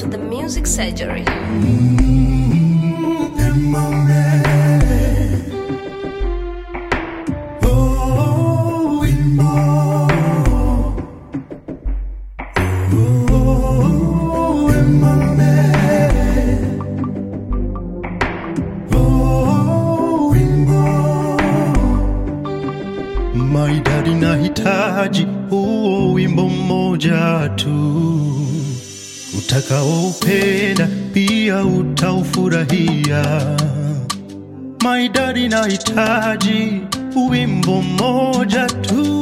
to the music surgery. Maidadi nahitaji huo wimbo mmoja tu utakaoupenda pia utaufurahia. Maidadi nahitaji wimbo mmoja tu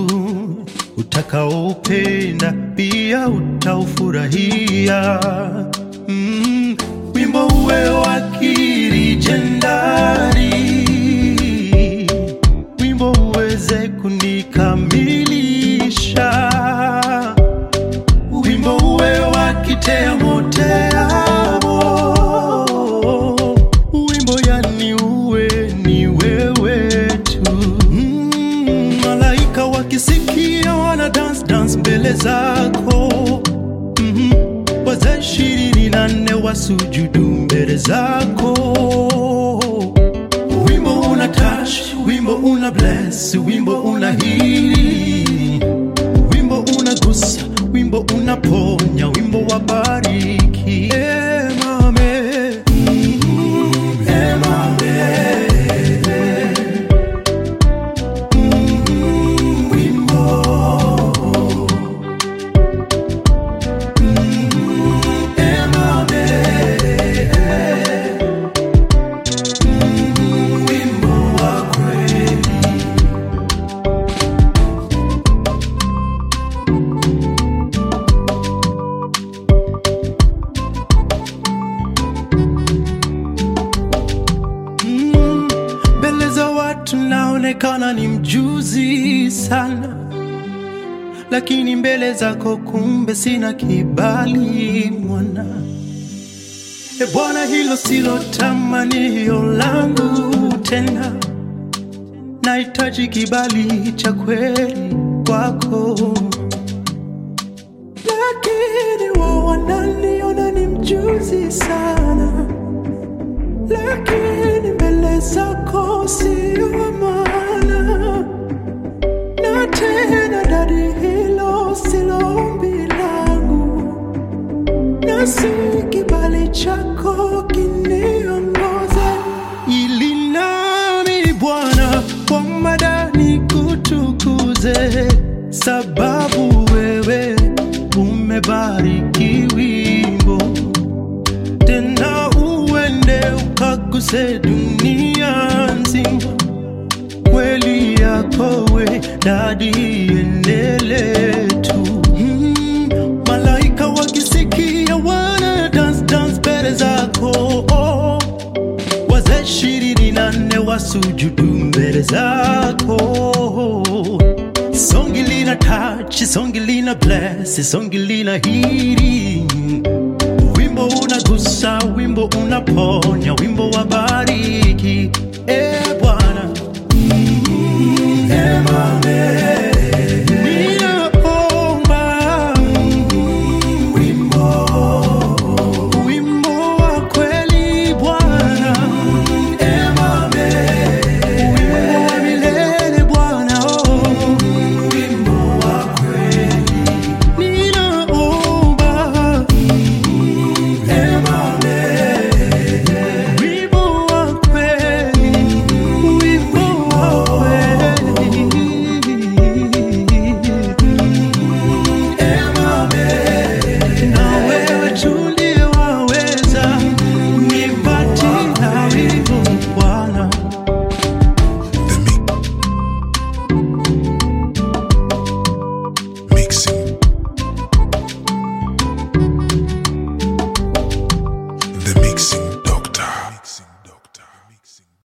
utakaoupenda pia utaufurahia. Mm, wimbo uwe wa kirijendari wimbo uweze kunikamilisha, wimbo uwe wa kitemo teamo, wimbo yani uwe ni wewe tu. Mm, malaika wakisikia wana dance dance mbele zako mm wazee ishirini na nne wasujudu mbele zako wimbo una touch, wimbo una bless, wimbo una heal, wimbo unagusa, wimbo unaponya, wimbo wa bariki. Eh, mame. Mm, eh, mame. Mm, wimbo. Mm, eh, mame. wimbo wa kweli. Mm, Mbele za watu naonekana ni mjuzi sana, lakini mbele zako kumbe sina kibali mwana. E Bwana, hilo silo tamanio langu tena, nahitaji kibali cha kweli kwako, lakini wao wananiona ni mjuzi sana, lakini mbele zako sio wa maana, na tena dadi, hilo silo ombi langu na si kibali chako kiniongoze, ili nami Bwana kwa madani kutukuze, sababu wewe umebariki wimbo, tena uende ukaguse dunia nzima kweli yako we dadi enele tu mm, malaika wakisikia wana dance dance mbele zako oh, wazee ishirini na nne wasujudu mbele zako songi lina touch songi lina bless songi lina hiri wimbo unagusa wimbo unaponya wimbo wa bariki e bwana Emame.